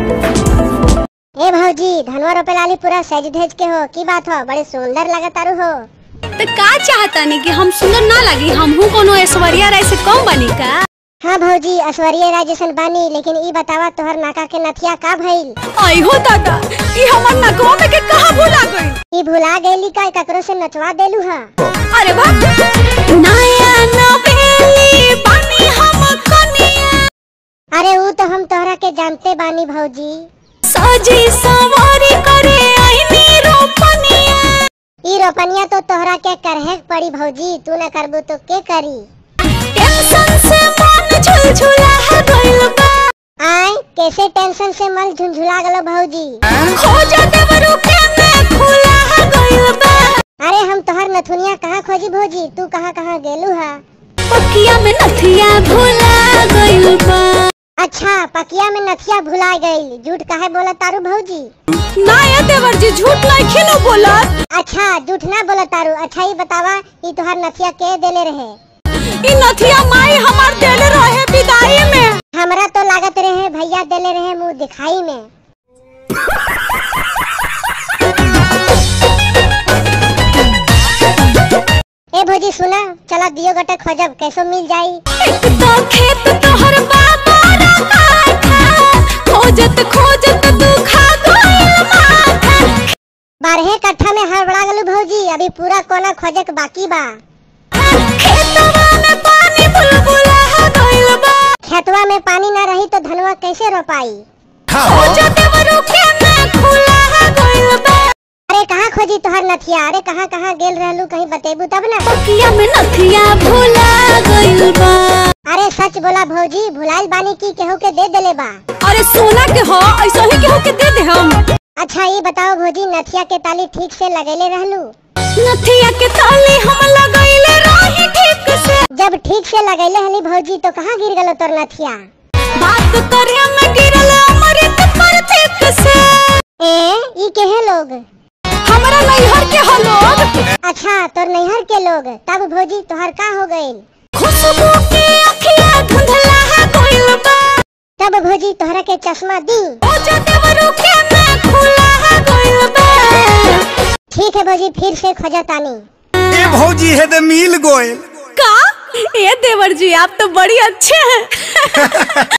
ए भौजी धनवा रोपे लाली पूरा सज धज के हो की बात हो बड़े सुंदर लगतारू हो तो का चाहता नहीं कि हम सुंदर ना लगी हमहू कोनो ऐश्वर्या राय से कम बनी का हाँ भौजी ऐश्वर्या राय जैसन बानी लेकिन ई बतावा तोहर नाका के नथिया का भइल आई हो दादा ई हमर नगवा में के कहा भूला गई ई भुला गईली का ककरो से नचवा देलू हा अरे बाप नया नवेली बनी हम कनिया अरे ऊ तो हम तोहरा के जानते बानी भौजी सजी सवारी करे आईनी रोपनिया ई रोपनिया तो तोहरा के करहे पड़ी भौजी तू न करबू तो के करी टेंशन से मन झुलझुला है गइल बा आय कैसे टेंशन से मल झुंझुला गलो भौजी खोजा देवरू के में खुला है गइल बा अरे हम तोहर नथुनिया कहाँ खोजी भौजी तू कहाँ कहाँ गेलू हा पकिया में नथिया भुला गइल बा अच्छा पकिया में नथिया भुला गई झूठ काहे बोला तारू भौजी ना ये देवर जी झूठ नहीं खिलो बोलत अच्छा झूठ ना बोला तारू अच्छा ही बतावा ई तोहर नथिया के देले रहे ई नथिया माई हमार देले रहे विदाई में हमरा तो लागत रहे भैया देले रहे मुंह दिखाई में ए भौजी सुना चला दियो गटे खोजब कैसो मिल जाई एक तो खेत तोहर बाबा रखा खोजत खोजत दुखा गइल माथा बारहे कट्ठा में हड़बड़ा गलू भौजी अभी पूरा कोना खोजक बाकी बा खेतवा में पानी बुलबुला है गइल बा खेतवा में पानी ना रही तो धनवा कैसे रोपाई खोजा देवरू के में खुला है गइल बा अरे कहाँ खोजी तोहर नथिया अरे कहाँ कहाँ गेल रहलू कहीं बतेबू तब ना पकिया में नथिया भुला गइल बा अरे सच बोला भौजी भुलाइल बानी की केहू के दे देले बा अरे सोना के हो ऐसा ही केहू के दे दे हम अच्छा ये बताओ भौजी नथिया के ताली ठीक से लगेले रहलू नथिया के ताली हम लगइले रही ठीक से जब ठीक से लगेले हली भौजी तो कहाँ गिर गलो तोर नथिया बात करे में गिरल अमृत पर ठीक से ए ई केहे लोग हमरा नैहर के हो लोग अच्छा तोर नैहर के लोग तब भौजी तोहर का हो गइल खुशबू के अखिया धुंधला है गइल बा तब भौजी तोहरा के चश्मा दी ओ जदेवरू के में खुला है गइल बा ठीक है भौजी फिर से खोजा तानी ए भौजी है तो मिल गोयल का ये देवर जी आप तो बड़ी अच्छे हैं